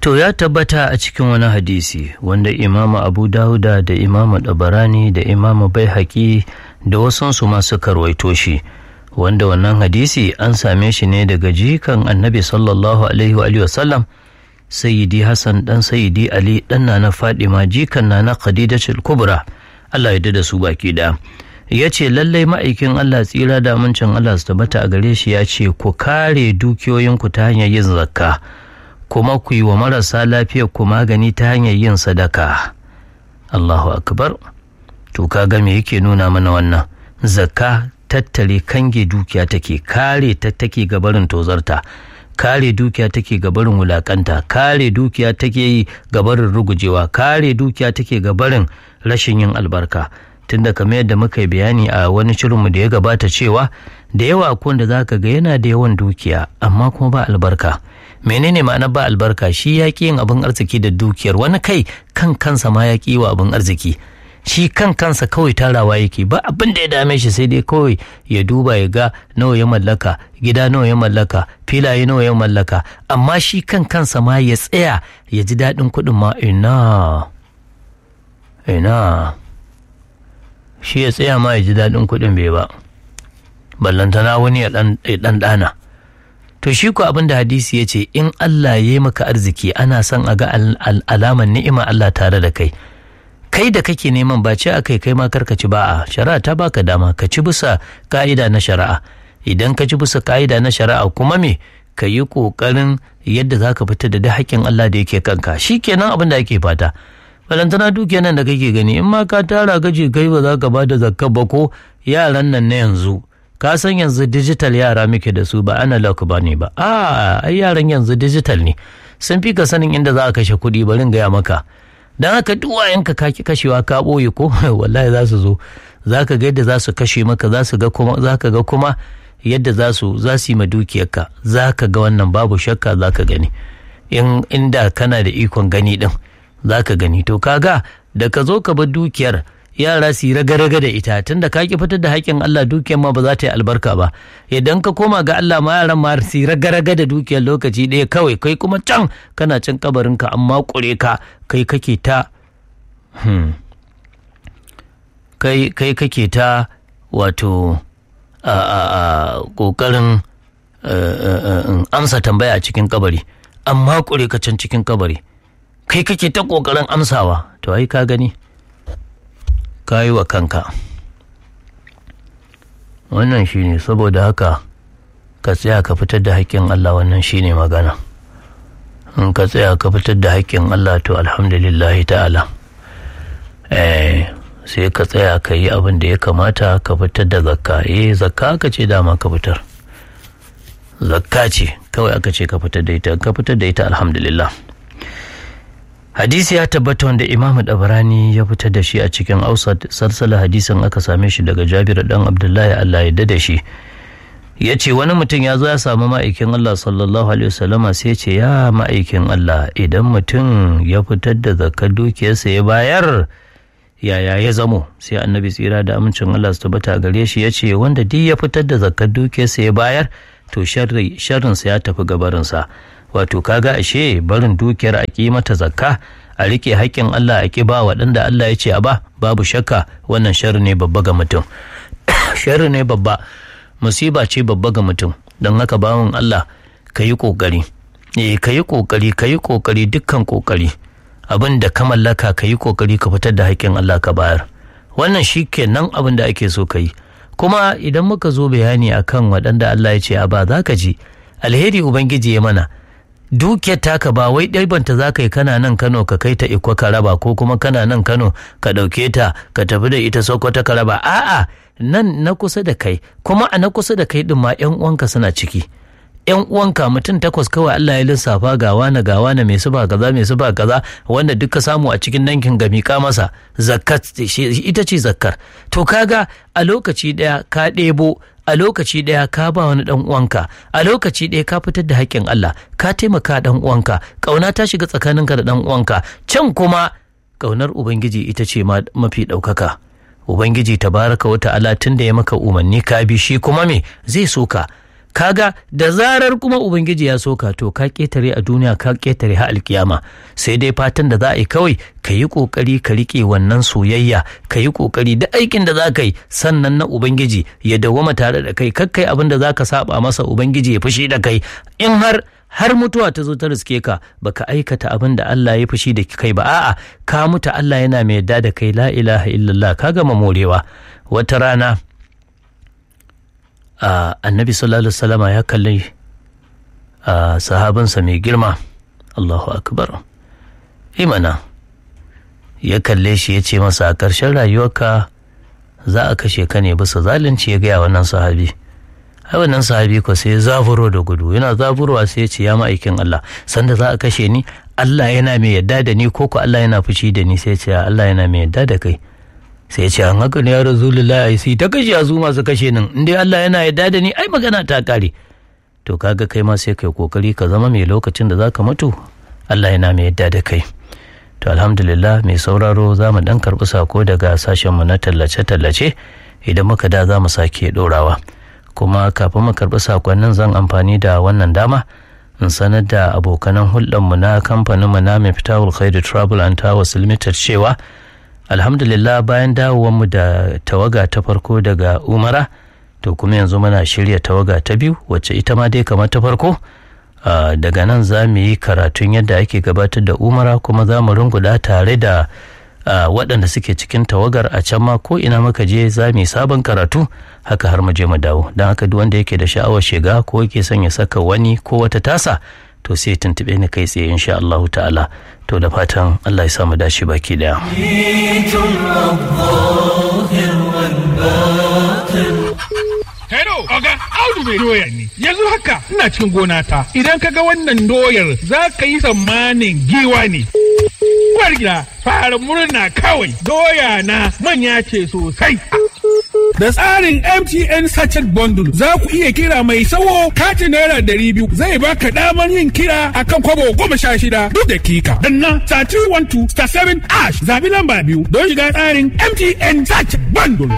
To ya tabbata a cikin wani hadisi wanda Imamu Abu Dawuda da Imamu Dabarani da Imamu Baihaqi da wasansu ma suka rawaito shi wanda wannan hadisi an same shi ne daga jikan Annabi sallallahu alaihi wa alihi wasallam Sayyidi Hassan dan Sayyidi Ali dan na Fadima jikan na Khadijatul Kubra Allah ya da su baki da ya ce lallai ma'aikin Allah tsira da amincin Allah su tabbata a gare shi ya ce ku kare dukiyoyinku ta hanyar yin zakka kuma ku yi wa marasa lafiyar ku magani ta hanyar yin sadaka Allahu akbar to kaga me yake nuna mana wannan zakka tattare kange dukiya take kare ta take gabarin tozarta kare dukiya take gabarin wulakanta kare dukiya take yi gabarin rugujewa kare dukiya take gabarin rashin yin albarka tunda kamar yadda muka yi bayani a wani shirinmu da ya gabata cewa da yawa akwai da zaka ga yana da yawan dukiya amma kuma ba albarka menene ma'ana ba albarka shi ya ƙi yin abin arziki da dukiyar wani kai kan kansa ma ya ƙi wa abin arziki shi kan kansa kawai tarawa yake ba abin da ya dame shi sai dai kawai ya duba ya ga nawa ya mallaka gida nawa ya mallaka filaye nawa ya mallaka amma shi kan kansa ma ya tsaya ya ji daɗin kuɗin ma ina ina shi ya tsaya ma ya ji daɗin kuɗin bai ba ballantana wani ya ɗan ɗana to shi ko abin da hadisi ya ce in Allah ya yi maka arziki ana son a ga alaman ni'ima Allah tare da kai kai da kake neman ba ce akai kai ma karka ci ba a shari'a ta baka dama ka ci bisa ka'ida na shari'a idan ka ci bisa ka'ida na shari'a kuma me ka yi ƙoƙarin yadda za ka fita da duk haƙƙin Allah da yake kanka shi kenan abin da ake fata balantana dukiya nan da kake gani in ma ka tara gaji kai ba za ka ba da zakka ba ko yaran nan na yanzu ka san yanzu digital yara muke da su ba analog ba ne ba a ai yaran yanzu digital ne sun fi ka sanin inda za a kashe kuɗi barin gaya maka don haka duk wayanka ka ki kashewa ka ɓoye ko wallahi za su zo za ka ga yadda za su kashe maka za su ga kuma za ka ga kuma yadda za su za su yi ma dukiyarka za ka ga wannan babu shakka za ka gani in inda kana da ikon gani din za ka gani to kaga da ka zo ka bar dukiyar yara su yi raga-raga da ita tunda ka ki fitar da haƙƙin Allah dukiyar ma ba za ta yi albarka ba idan ka koma ga Allah ma yaran ma su yi raga-raga da dukiyar lokaci ɗaya kawai kai kuma can kana cin kabarin ka amma ƙure ka kai kake ta kai kai kake ta wato a ƙoƙarin amsa tambaya a cikin kabari amma ƙure ka can cikin kabari kai kake ta ƙoƙarin amsawa to ai ka gani ka yi wa kanka wannan shine saboda haka ka tsaya ka fitar da haƙƙin Allah wannan shine magana in ka tsaya ka fitar da haƙƙin Allah to alhamdulillah ta'ala eh sai ka tsaya ka yi abin da ya kamata ka fitar da zakka eh zakka aka ce dama ka fitar zakka ce kawai aka ce ka fitar da ita ka fitar da ita alhamdulillah hadisi ya tabbata wanda imam dabarani ya fitar da shi a cikin ausat sarsala hadisin aka same shi daga jabir dan abdullahi allah ya da shi ya ce wani mutum ya zo ya samu ma'aikin allah sallallahu alaihi wasallama sai ya ce ya ma'aikin allah idan mutum ya fitar da zakar dukiyarsa ya bayar yaya ya zamo sai annabi tsira da amincin allah su tabbata gare shi ya ce wanda duk ya fitar da zakar dukiyarsa ya bayar to sharrinsa ya tafi gabarinsa wato kaga ashe barin dukiyar a ƙi mata zakka a rike haƙƙin Allah a ƙi ba waɗanda Allah ya ce a ba babu shakka wannan sharri ne babba ga mutum sharri ne babba musiba ce babba ga mutum don haka bawan Allah ka yi ƙoƙari eh ka yi ƙoƙari ka yi ƙoƙari dukkan ƙoƙari abin da ka mallaka ka yi ƙoƙari ka fitar da haƙƙin Allah ka bayar wannan shi kenan abin da ake so ka yi kuma idan muka zo bayani akan waɗanda Allah ya ce a ba za ka ji alheri ubangiji ya mana dukiyar taka ba wai ɗaibanta za ka yi kana nan kano ka kai ta iko ka raba ko kuma kana nan kano ka ɗauke ta ka tafi da ita sokoto ka raba a'a nan na kusa da kai kuma a na kusa da kai ɗin ma yan uwanka suna ciki yan uwanka mutum takwas kawai Allah ya lissafa ga wani ga wani mai suba kaza mai suba kaza wanda duka samu a cikin dankin ga miƙa masa zakkat ita ce zakkar to kaga a lokaci ɗaya ka ɗebo a lokaci ɗaya ka ba wani ɗan uwanka a lokaci ɗaya ka fitar da haƙƙin Allah ka taimaka ɗan uwanka ƙauna ta shiga tsakaninka da ɗan uwanka can kuma ƙaunar ubangiji ita ce mafi ɗaukaka ubangiji tabaraka wa ta'ala tun da ya maka umarni ka bi shi kuma me zai so ka kaga da zarar kuma ubangiji ya soka to ka ketare a duniya ka ketare ha alkiyama sai dai fatan da za a yi kawai ka yi kokari ka rike wannan soyayya ka yi kokari da aikin da za ka yi sannan na ubangiji ya dawwama tare da kai kakkai abin da za ka saba masa ubangiji ya fushi da kai in har har mutuwa ta zo ta riske ka baka aikata abin da Allah ya fushi da kai ba a'a ka mutu Allah yana mai yadda da kai la ilaha illallah ka gama morewa wata rana Uh, annabi sallallahu alaihi wasallama ya kalli uh, sahabansa mai girma Allahu akbar imana ya kalle shi ya ce masa a ƙarshen rayuwarka za a kashe ka ne bisa zalunci ya gaya wannan sahabi ai wannan sahabi ko sai zaburo da gudu yana zaburowa sai ya ce ya ma'aikin Allah sanda za a kashe ni Allah yana mai yadda da ni ko ko Allah yana fushi da ni sai ya ce Allah yana mai yadda da kai sai ce an haka ne ya rasulullah ai sai ta kashe azu masu kashe nan in dai Allah yana yarda da ni ai magana ta kare to kaga kai ma sai kai kokari ka zama mai lokacin da zaka mutu Allah yana mai yarda da kai to alhamdulillah mai sauraro za mu dan karbi sako daga sashen mu na tallace tallace idan muka da za mu sake dorawa kuma kafin mu karbi sakonnin zan amfani da wannan dama in sanar da abokanan hulɗarmu na kamfanin mu na Miftahul Khairu Travel and Towers Limited cewa alhamdulillah bayan mu da tawaga ta farko daga umara to kuma yanzu muna shirya tawaga ta biyu wacce ita ma dai kamar ta farko daga nan za mu yi karatun yadda ake gabatar da umara kuma za mu runguda tare da waɗanda suke cikin tawagar a can ma ko ina muka je za mu yi sabon karatu haka har mu je mu dawo don haka duk wanda yake da sha'awar shiga ko yake son ya saka wani ko wata tasa to sai tuntube ni kai tsaye insha Allahu ta'ala to da fatan Allah ya samu dashi baki daya Hello, Oga, Audu mai doya ne. Yanzu haka ina cikin gona ta. Idan ka ga wannan doyar za ka yi tsammanin giwa ne. Uwar gida, fara murna kawai. Doya na manya ce sosai. Da tsarin MTN Sachet Bundle za ku iya kira mai sawo katin naira ɗari biyu zai baka damar yin kira akan kwabo goma sha shida duk dakika. Danna star 312 star 7 ash zabi lamba biyu don shiga tsarin MTN Sachet Bundle.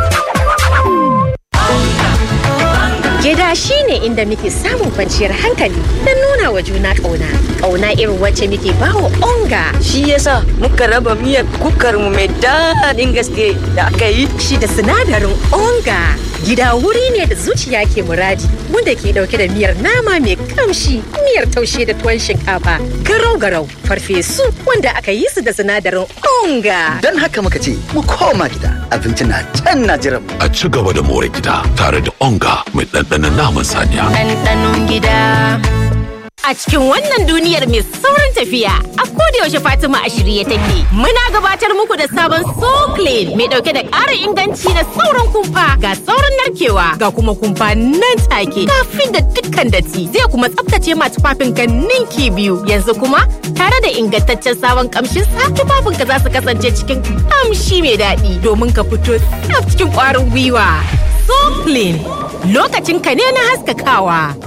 Gida shi ne inda muke samun kwanciyar hankali don nuna wa juna ƙauna. Ƙauna irin wacce muke bawa onga. Shi yasa muka raba miyar kukar mu mai daɗin gaske da aka yi. Shi da sinadarin onga. Gida wuri ne da zuciya ke muradi wanda ke ɗauke da miyar nama mai kamshi, miyar taushe da tuwon shinkafa, garau-garau, farfesu wanda aka yi su da sinadarin onga. Don haka muka ce mu koma gida abinci na can na jiran mu. A ci gaba da more gida tare da onga mai ɗanɗanon naman saniya. ɗanɗanon gida. A cikin wannan duniyar mai saurin tafiya, a yaushe Fatima a shirye take. Muna gabatar muku da sabon So Clean mai dauke da ƙarin inganci na saurin kumfa ga saurin narkewa ga kuma kumfa nan take kafin da dukkan datti zai kuma tsaftace ma tufafin ka ninki biyu. Yanzu kuma tare da ingantaccen sabon kamshin sa tufafin ka za su kasance cikin kamshi mai daɗi domin ka fito tsaf cikin ƙwarin gwiwa. So Clean lokacin ka ne na haskakawa.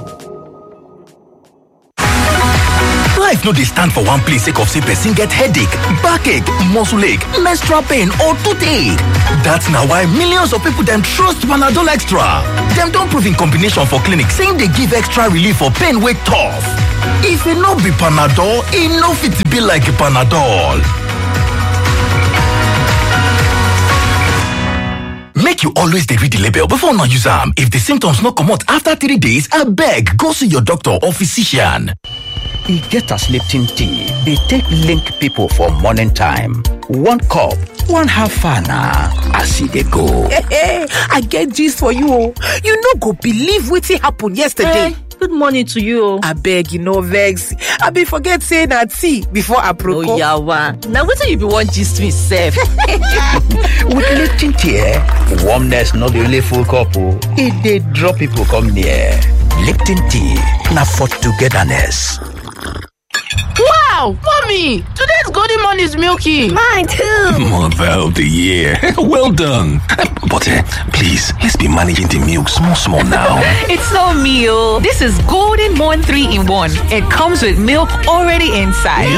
Life no dey stand for one place sake of say person get headache, backache, muscle ache, menstrual pain or toothache. That's na why millions of people dem trust Panadol Extra. Dem don prove in combination for clinic saying dey give extra relief for pain wey tough. If e no be Panadol, e no fit be like Panadol. Make you always dey read the label before una use am. If the symptoms no comot after three days, abeg go see your doctor or physician. e get as lipton tea dey take link people for morning time one cup one half an na as e dey go. i get gist for you o you no go believe wetin happen yesterday. Good morning to you. abeg you no vex i bin forget say na tea before aproko. Oyawa, na wetin you be wan gist me sef? with lipton tea eh, warmness no dey only full cup o e dey draw people come near. lipton tea na for togetherness. Wow, mommy, today's This golden morn is milky. Mine too. Mother of the year. well done. But uh, please, let's be managing the milk small, small now. It's no meal. This is Golden Morn 3 in 1. It comes with milk already inside.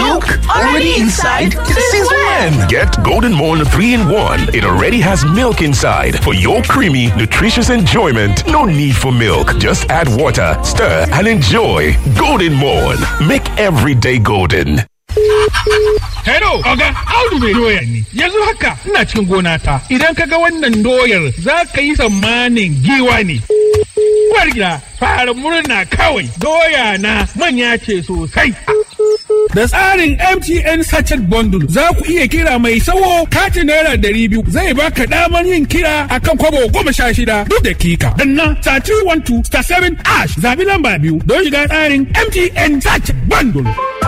Since when? Get Golden Morn 3 in 1. It already has milk inside for your creamy, nutritious enjoyment. No need for milk. Just add water, stir, and enjoy. Golden Morn. Make every day golden. Hello, Oga, Audu mai doya ne. Yanzu haka ina cikin gona ta. Idan ka ga wannan doyar za ka yi tsammanin giwa ne. Uwar gida, fara murna kawai. Doya na manya ce sosai. Da tsarin MTN Sachet Bundle za ku iya kira mai sawo katin naira ɗari biyu zai baka damar yin kira akan kwabo goma sha shida duk dakika. Danna star 312 star 7 ash zabi lamba biyu don shiga tsarin MTN Sachet Bundle.